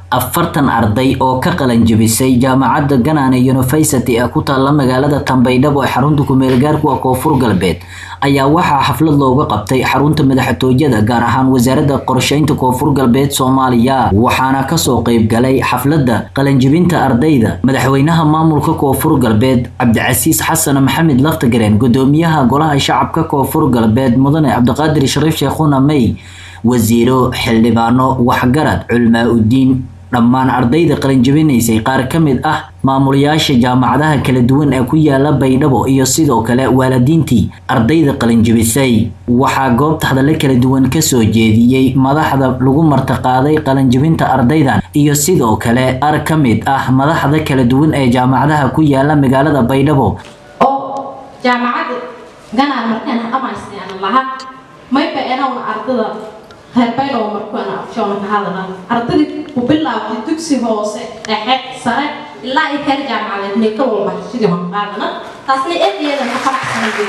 afartan arday oo ka qalan jebisay jaamacadda ganane university ee ku taalla magaalada tambaydhabo ee xarunta kumeelgaarku ah koonfur galbeed ayaa waxaa xaflad looga qabtay xarunta madaxtooyada gaar ahaan wasaaradda qorsheynta koonfur galbeed soomaaliya waxaana kasoo qeyb galay xafladda qalanjebinta ardayda madaxweynaha maamulka koonfur galbeed cabdicasiis xasan maxamed laftagareen gudoomiyaha golaha shacabka koonfur galbeed mudane cabdiqaadir shariif sheekhuna may wasiiro xildhibaano waxgarad culmaa udiin dhammaan ardayda qalinjebinaysay qaar ka mid ah maamulayaasha jaamacadaha kala duwan ee ku yaala baydhabo iyo sidoo kale waalidiintii ardayda qalinjebisay waxaa goobta hadallo kala duwan kasoo jeediyey madaxda lagu martiqaaday qalinjebinta ardaydan iyo sidoo kale qaar ka mid ah madaxda kala duwan ee jaamacadaha ku yaala magaalada baydhabo oo jaamacadda ganaan markaan dhamaystaan lahaa mayba enawna ardada reer baydhabo markuana afshoona ka hadala ardadii ku bilaabtay dugsi hoose dhexe sare ilaa ay heer jaamacadeed neeka walba sidii hon qaadana taasna eedeeda ka faraxsanay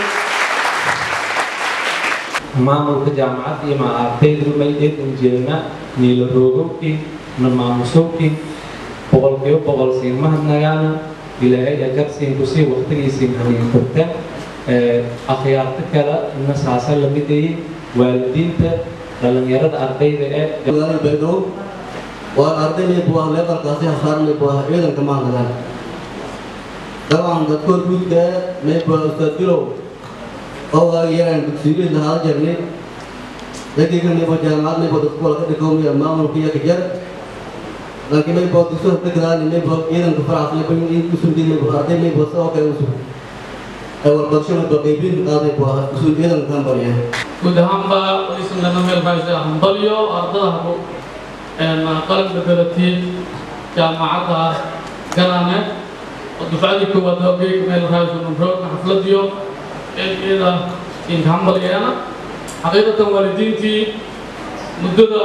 maamulka jaamacadda iyo ardaydu may eedan jeedna niila roogowkii na maamusowkii boqolkiiba boqol siin mahadnagaana ilaahay ajarsiin kusii waqtigiisiin haniin furta akhyaarta kale na saasa lamid ayi waalidiinta dhalinyarada ardayda ee baydhabo waa arday maybu ah leeqalkaasi hasaar maybu ah ciidanka maangadaan dabcan dadkood guudka maybu ah ustaad bilow oo waagi yaraan dugsiyiin lahaa jarnay dadkayga maybu jaamacad maybu dadku wala ka dhigowmaya maamulka iyo kajar laakiin maybu dugso dhigdaani maybu ciidanka faraxas maybu in usundii maybu arday maybu sidoo kale usug ay warbadasho maybu qaybin qaaday bu ah usul ciidanka kambariya guud ahaanba waysan meel raaysa hambalyo ardada qalab bedelatiin jaamacadda ganane oo dufcadii koowaad hoogay meel raaysa numroogna xafladiyo iyada inka hambalyeena xaqiiqatan waalidiintii muddada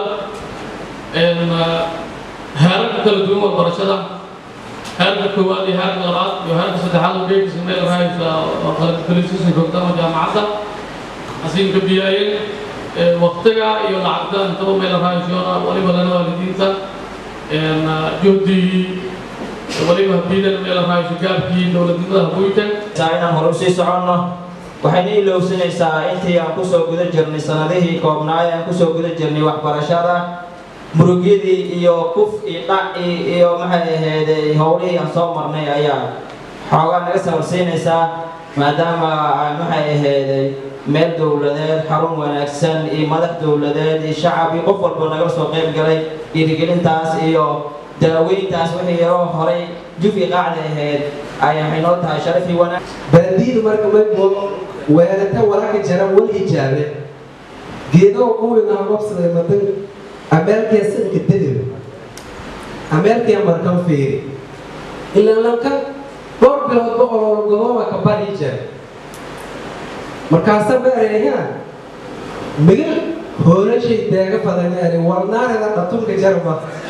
heerarka kala duwan waxbarashada heerka koowaad iyo heerka labaad iyo heerka saddexaad hogeygisa meel raaysa oo qalab bedelisiisa joogtama jaamacadda asiinka biyaayeen waqtiga iyo lacagta intaba meel raayshona waliba lana waalidiinta juhdigii waliba habiidan meel raayso gaabkii dowladnimada habuynta inaan hore usii soconno waxayna ilowsanaysaa intii aan kusoo guda jirnay sanadihii koobnaay aan kusoo guda jirnay waxbarashada murugyadii iyo kuf iyo dhaci iyo maxay ahayd howlihii aan soo marnay ayaa xoogaa naga sabarsiinaysaa maadaama maxay ahayd meel dowladeed xarun wanaagsan iyo madax dowladeed iyo shacab iyo qof walba nagala soo qayb galay dhiirigelintaas iyo daaweyntaas wixii yaroo horay jufi qaacda ahayd ay waxay noo tahay sharaf iyo wanaag baadidu marka maybo weelata wararka jara wal hijaabe geedaha kuwinaa qabsaday madan ameerkee sanka dadib ameerkee markan fiiri ilaa lanka dhowr biloodba ololgodooba ka bari jara markaasa bareeyaa migal hoolashay deega fadanaani warnaareda dhatunka jarma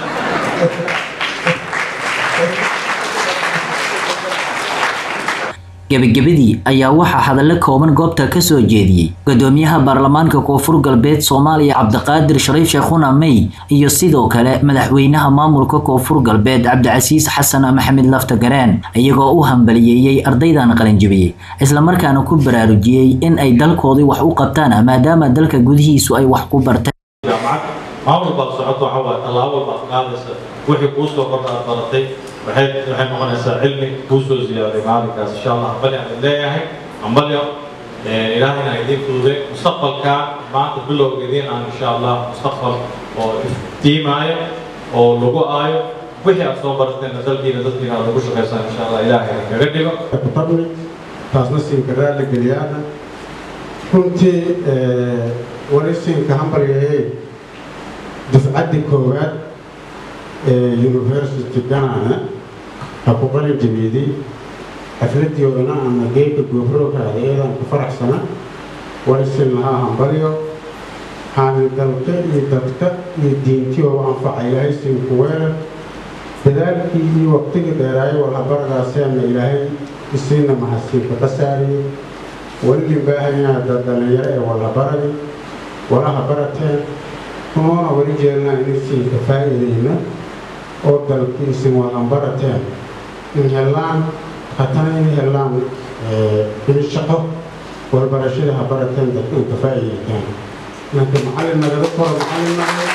gebagabadii ayaa waxaa hadallo kooban goobta kasoo jeediyey gudoomiyaha baarlamaanka koonfur galbeed soomaaliya cabdiqaadir shariif sheekhuna may iyo sidoo kale madaxweynaha maamulka koonfur galbeed cabdicasiis xasan maxamed laftagareen iyagoo u hambaliyeeyey ardaydan qalinjebiyey islamarkaana ku baraarujiyey in ay dalkoodii wax u qabtaan maadaama dalka gudihiisu ay wax ku barteen maamul baad socoto waxa waaye tallaabo baad qaadaysa wixii kuu soo kordha aad baratay waxay waxay noqonaysaa cilmi kuu soo ziyaaday maalinkaas insha allah hambali aan leeyahay hambalyo ilaahayna idiin fududay mustaqbalka maanta bilowga idiin aan insha allah mustaqbal oo iftiimaayo oo lagu aayo wixii aad soo barateen dalkiina dadkiina aad ugu shaqaysaan insha allah ilaahay kaga dhigo fadli taasna siinka raali geliyaana runtii wali siinka hambalyeeyey dufcaddii koowaad ee university ganana ha ku qalin jabiiday xafladiyoodana ama geedka goofroogaada iyadaan ku faraxsana wali siin lahaa hambalyo xaami dalka iyo dadka iyo diintii oo anfaca ilaahay siinku weerar dadaalkii iyo waqtigii dheeraayo walhabaragaaseenna ilaahay isiina mahadsiinka ka saariyo weli baahanyaa dad dhalinyaro ee walhabaradi walaha barateen unoona weli jeelnaa inay siinka faa'iidayna oo dalkiisin wadan barateen in helaan hatana in helaan in shaqo walbarashada ha barateen dadka inka faa'iidaystaan laakiin macallin nagada koro macallin nahay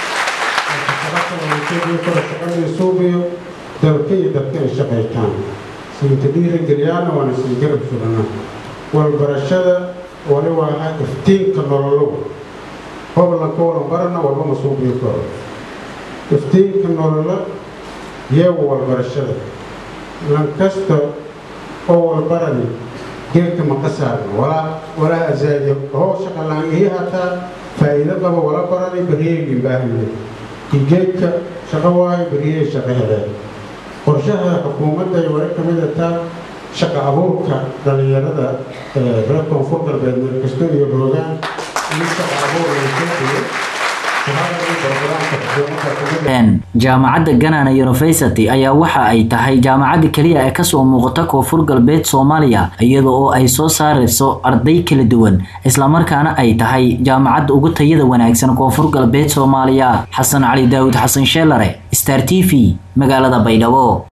koro shaqadii suubiyo dalka iyo dadka ay shaqaytaan siinta dhiirigeliyaana waana sii garab sugana walbarashada wali waa iftiinka nololow hoblanka walan barana walba ma suubiyo koro iftiinka nololo yeewa walbarashada lankasta oo walbarani geedka ma qasaarno walaa walaa azaadiyo hoo shaqalaan ii hataa faa'iido qaba wala barani baryeegin baahine geedka shaqo waayo baryey shaqo heleen qorshaha xukuumadda ay wali ka mid ataa shaqa abuurka dhallinyarada reer koonfur galbeed meel kasto iyo roogaan in shaqa abuur laysooxiyo jaamacadda ganana university ayaa waxa ay tahay jaamacadda keliya ee kasoo muuqata koonfur galbeed soomaaliya iyada oo ay soo saarayso arday kala duwan islamarkaana ay tahay jaamacadda ugu tayada wanaagsan koonfur galbeed soomaaliya xasan cali daawud xasan sheelare star t v magaalada baydhabo